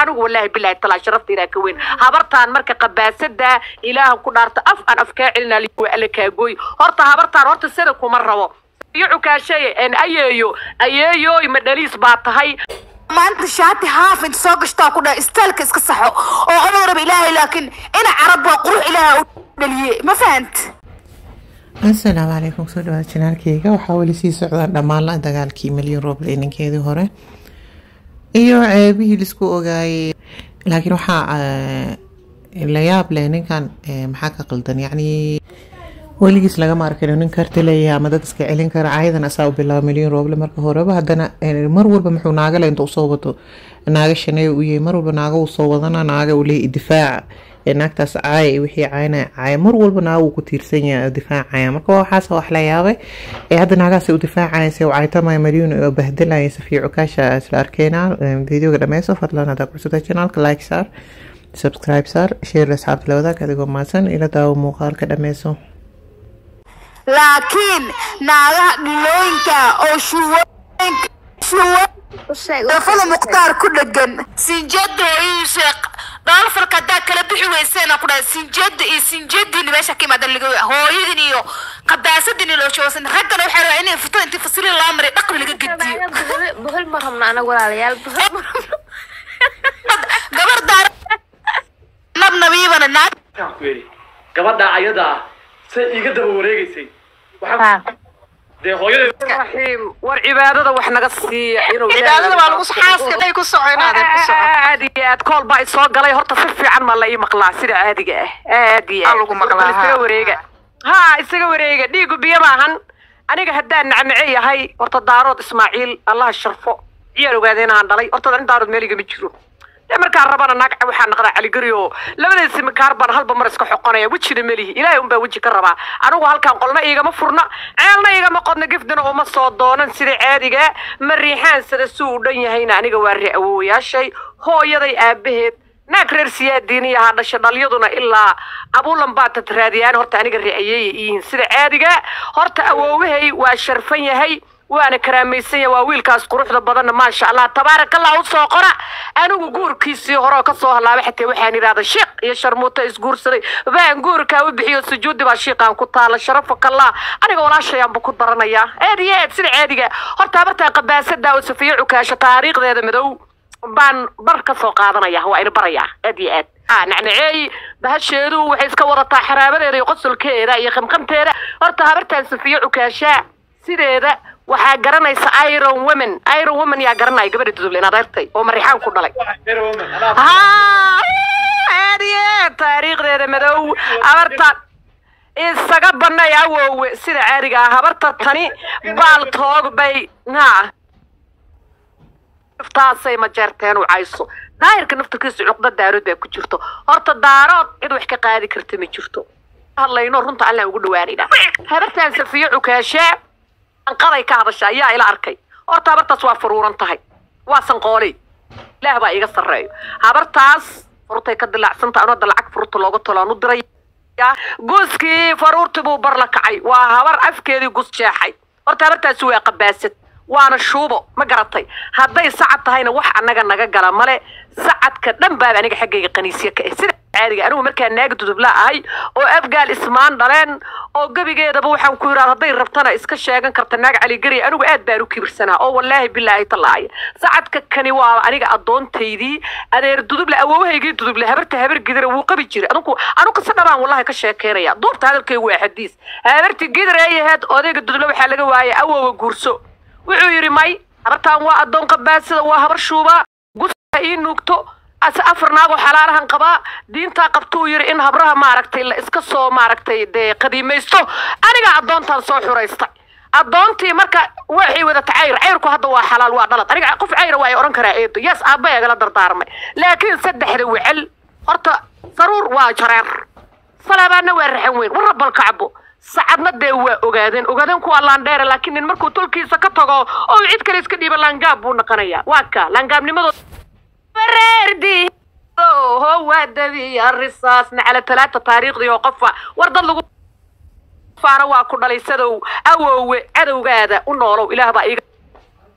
anigu wallaahi bilaahi talaa sharafta ilaah ka weyn habartaan marka qabaasada ilaahan ku dhaarta af aan af kaa celinaa waa alla kaagooy horta habartaan horta sida kuma rabo iyo cukaasheeye en ayeeyo ayeeyooy ma dhaliis baa tahay maanta shaati haaf inta soo gashtaa ku dhaha istaalka iska saxo oo adoo raba ilaahay laakiin ina carab waa qurux ilaaha u dhaliyey ma fahant asalaamu calaykum soo dhawaad janaalkeyga waxaa weli sii socdaan dhammaan la dagaalkii milyan roble ninkeedii hore iyo ceebihii laisku ogaayay laakiin waxaa la yaab leh ninkan maxaa ka qaldan yacni weligiis lagama arkin nin karti leeyahay ama dad iska celin kara ayadan asaa u bilaaba milyan rooble marka horeba haddana mar walba muxuu naagale inta usoo wato naaga shaneeya u yahay mar walba naaga uu soo wadana naaga uu leeyahy difaaca naagtaas caaya iyo wixii caayna caaya mar walba naaga uu ku tiirsan yahay difaacaya marka waxaas wax la yaabay ee hadda naagaas u difaacaysa u caytamaya malyuun oo bahdelaya safiya cukaasha isla arkeyna videoga dhameyso fadlan haddaa kursata janaalka like saar subscribe saar share asxaabta la wadaag adigoo maadsan ila daawo muuqaalka dhameyso laakiin naagaha dhilooyinka oo shuwooyinka shuwafada mukhtaar ku dhegan sinjada iyo sheekh dhaalfarka haddaa kala bixi weyseen ku dhahay sinjada iyo sinjadiini meesha ka imaada laga hooyadin iyo qabaasadini loo shoosan raggana waxay rabaa inay fito intii fasiliin loo maray dhaqni laga gediyo buhul ma rabno anaga walaalayaal buhul ma rabno gabar daar nabnabiibana naag waxaan ku yidhi gabadha ayada ah say iiga daba wareegaysay waxaan dee hooyadeed raxiim war cibaadada wax naga siiya inuu cibaadada waa lagu xaaska day ku soconaadeen ku soco aad iyo aad kool baa isoo galay horta si fiican ma la ii maqlaa sida caadiga ah aad iyo Aa lagu maqlaa, Bal isaga haa. wareega ha isaga wareega dhiigu biyo maahan aniga haddaan nacnace yahay horta daarood ismaaciil allaha sharfo ciyaal ogaadeen aan dhalay horta in daarood meel igama jiro dee markaan rabana naag waxaa naqdaa caligari oo labadiisi makaar baan halba mar iska xoqonaya wejina melihi ilaahay unbaa weji ka rabaa anigu halkaan qolna iigama furna ceelna igama qodna gifdina uma soo doonan sida caadiga ma riixaansada si uu dhan yahayna aniga waa ri awoowayaashay hooyaday aabaheed naag reer siyaadiini ahaa dhasha dhalyaduna ilaa abuulan baa tatraadiyaan horta aniga ri'ayeeya iyihiin sida caadiga horta awoowahay waa sharfan yahay waana karaamaysan yahay waa wiilkaas quruxda badanna maasha allah tabaaraka allah u soo qora anigu guurkiisii hore oo kasoo halaabay xataa waxaan idhahda sheekh iyo sharmuuta isguursaday baan guurkaa u bixiyo sujuudi baa shiiqaan ku taala sharafakallah aniga walaashayaanba ku daranayaa aad iyo aad sida caadiga horta habartaa qabaasada oo safiyo cukaasho taariikhdeeda madow baan bar ka soo qaadanaya waa ina barayaa aad iyo aad ah nacnaceey bahasheedu waxay iska wadataa xaraabadeeda iyo qosolkeeda iyo qamqamteeda horta habartaan safiyo cukaashaa sideeda waxaa garanaysa iron women iron women yaa garanaya gabadha duduble inaad artay oo marixaan ku dhalay haa aad iyo aad taariikhdeeda madow habarta isaga banay awowe sida caadiga ah habarta tani baal toog bay ha taasay ma jeerteen u cayso daahirka naftarkiisa cuqda daarood baa ku jirto horta daarood cid wax ka qaadi karta ma jirto hadlayno runta allah ugu dhawaanayna habartaan safiyo cukaashaa anqaday ka hadasha ayaa ila arkay horta habartaas waa faruuran tahay waa sanqooley ilaah baa iga sarreeyo habartaas furutay ka dilaacsantahay anoo hadda lacag fururta looga talo aan u diray guuskii faruurtii buu bar la kacay waa habar afkeedii gus jeexay horta habartaasi waa qabaasad waana shuubo ma garatay hadday sacad tahayna wax annaga naga gala male sacadka dhan baaba aniga xaggayga qaniisya ka ah sida caadiga anigu markaa naag dudubla ahay oo abgaal ismaan dhaleen oo gebigeedaba waxaan ku yidhahda hadday rabtana iska sheegan karta naag caligari anigu aad baan u kibirsanaa oo wallaahi bilaahi tallaaya sacadka kani waa aniga addoontaydii adeer duduble awoowahaygii duduble habarta habar gidira wuu qabi jiray anugu anu qisa dhabaan wallahi ka sheekeynaya duubta hadalkaygu waa xadiis habarti gidir ay ahayd odayga duduble waxaa laga waayay awowa guurso wuxuu yidhi may habartaan waa addoon qabaasida waa habar shuubaa guska ii nuugto ase afar naagoo xalaalahan qabaa diintaa qabtuu yidhi in habraha maaragtay la iska soo maaragtay dee qadiimaysto anigaa addoontaan soo xuraystay addoontii marka waxay wadata cayr cayrku hadda waa xalaal waa dhalad aniga qof cayra waa ay odhan karaa eedo yes aabba egala dardaarmay laakiin saddexda wecel horta saruur waa jareer salaabaadna waa raxan weyn warra balkacbo sacadna dee waa ogaadeen ogaadeen kuwaa laandheere laakiin nin markuu tolkiisa ka tago oo cid kale iska dhiiba laangaab buu naqanayaa waa ka laangaabnimadoo wareerdi ho waa dabiya risaas nacala talaata taariikhdii oo qofa war dad lagu faana waa ku dhalay sadow awoowe cadowgaada u noolow ilaah baa iiga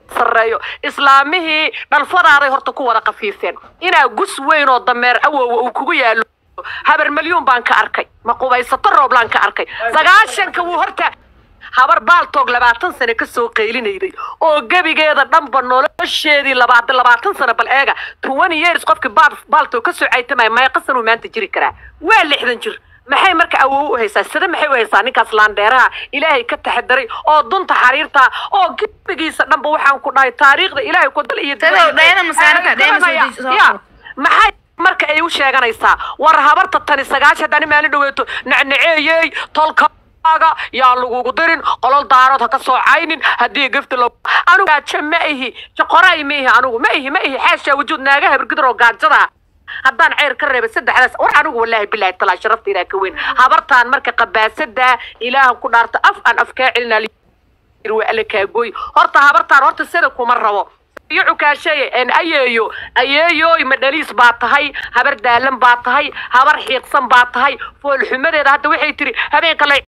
sarreeyo islaamihii dhalfadaaday horta ku wada qafiifeen inaa gus weyn oo dameer awowa uu kugu yaalo habar malyuun baan ka arkay ma qubaysato rooblaan ka arkay sagaashanka wuu horta habar baaltoog labaatan sane ka soo qaylinayday oo gebigeeda dhanba nolosheedii labaad labaatan sano bal eega twenty years qofkii baal baaltoog ka soo caytamaya meeqa sanuu maanta jiri karaa waa lixdan jir maxay marka awow u haysaa sida maxay u haysaa ninkaas laandheeraha ilaahay ka taxadaray oo dunta xariirta oo gebigiisa dhanba waxaan ku dhahay taariikhda ilaahay ku dal iyo Tadow, dhayana masaarada, dhayana soo deji- soo Ya, qabo. maxay marka ay u sheeganaysaa war habarta tani sagaash haddani maalin dhaweeto nacnaceeyey tolkaaga yaan lagugu dirin qolol daarood ha ka soo caynin haddii gafta lo anigu gaajo ma ihi joqoray ma ihi anigu ma ihi ma ihi xaashaa wujuud naaga habargidir oo gaajada haddaan ceyr ka reebay saddexdaas war anigu wallaahi bilaahi talaa sharaftiidaa ka weyn habartaan marka qabaasada ilaahan ku dhaarta af aan afkaa celinaa waa alla kaagooy horta habartaan horta sida kuma rabo iyo cukaasheye en ayeeyo ayeeyoy ma dhaliis baa tahay habar daalan baa tahay habar xiiqsan baa tahay foolxumadeeda hadda waxay tiri habeenka la